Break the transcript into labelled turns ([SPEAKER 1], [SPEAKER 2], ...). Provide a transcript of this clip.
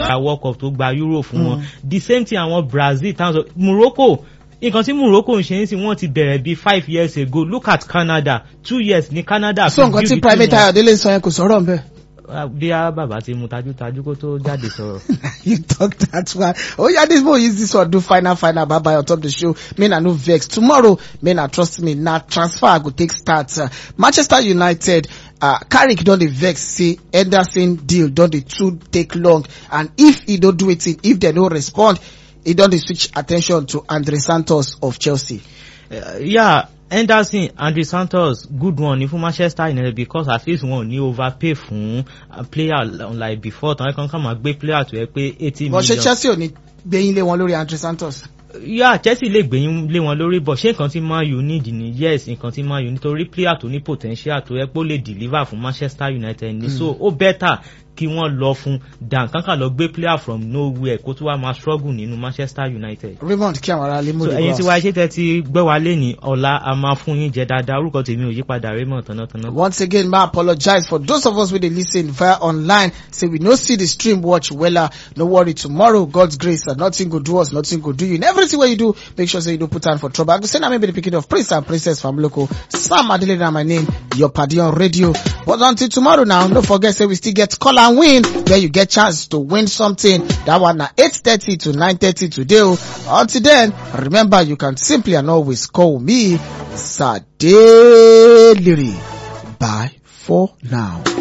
[SPEAKER 1] gba world cup tó gba euro fún wọn the same thing àwọn brazil towns of morocco nǹkan tí morocco ń ṣe ń sìn wọ́n ti bẹ̀rẹ̀ bíi five years ago look at canada two years ní canada.
[SPEAKER 2] so nǹkan tí private ayọ̀délé sọ yẹn kò sọ̀rọ̀ nbẹ.
[SPEAKER 1] bí a bàbá ti mu tajútajú kó tó jáde sọ̀rọ̀.
[SPEAKER 2] you talk that one oh yeah this boy use this one do final final bye bye on top the show may na no vex tomorrow may na trust me na transfer i go take start uh, manchester united uh, carrick don dey vex say henderson deal don dey too take long and if e no do wetin if dem no respond e don dey switch attention to andre santos of chelsea.
[SPEAKER 1] Uh, yeah henderson andre santos good one ní fún manchester united because at least wọn ò ní overpay fún player like before tán kan kàn máa gbé player tó yẹ pé eighty million.
[SPEAKER 2] bọ́sẹ̀ chelsea ò ní gbẹ̀yìn lé wọn lórí andre santos.
[SPEAKER 1] yà chelsea lè gbẹ̀yìn lé wọn lórí bọ̀ ṣé nǹkan tí man u need ni yes nǹkan tí man u nítorí player tó ní potential tó yẹ pé ó lè deliver fún manchester united ni so ó better kí wọ́n lọ fún dan kankan lọ gbé player from nowhere kó tó wá máa struggle nínú manchester united.
[SPEAKER 2] raymond kí àwọn ará lè mú
[SPEAKER 1] so ẹyin tí wàá ṣe tẹ ti gbẹ wá lẹ́ni ọ̀la a máa fún yín jẹ dáadáa orúkọ tèmi ò yí padà raymond tánátáná.
[SPEAKER 2] once again ma apologize for those of us wey dey lis ten via online say we no see the stream watch wella no worry tomorrow god's grace and nothing go do us nothing go do you in everything wey you do make sure say you no put hand for trouble i go say na me be the pikin of prince and princess from local sam adele na my name your padi on radio but until tomorrow now no forget say we still get call and win where you get chance to win something that one na eight thirty to nine thirty today o until then remember you can simply and always call me sadeliri bye for now.